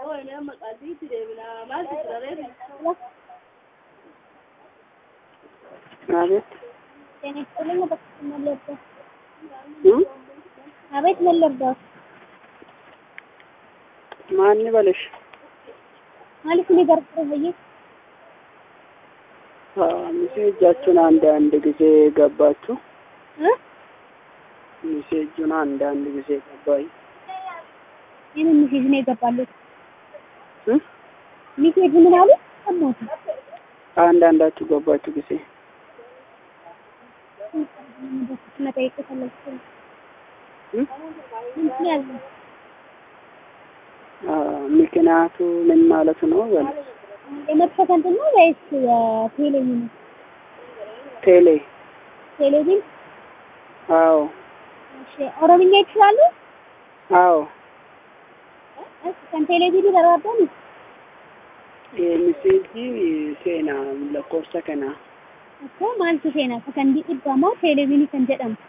አቤት ጤና ይስጥልኝ። በክፍል መለበስ እ አቤት መለበስ ማን በለሽ? ማለት እኔ ጋር ቆየ ሜሴጃችሁን አንድ አንድ ጊዜ ገባችሁ። እ ሜሴጁን አንድ አንድ ጊዜ ገባኝ። ይህን ሜሴጅ ነው የገባለት። እ ሜሴጅ ምን አሉ? ሰማሁት። አንድ አንዳችሁ ገባችሁ ጊዜ መጠየቅ ፈለግኩ። እ ምን ያለ አ ምክንያቱ ምን ማለት ነው? በል የመጥፋት እንትን ነው ወይስ የቴሌቪዥን ቴሌ ቴሌቪዥን? አዎ እሺ ኦሮምኛ ይችላሉ? አዎ እሺ kan ቴሌቪዥን barbaaddan ሜሴጂ ሴና ለኮርሳ ከና akkoo maaltu seenaa isa kan dhibbamoo televiinii kan jedhamu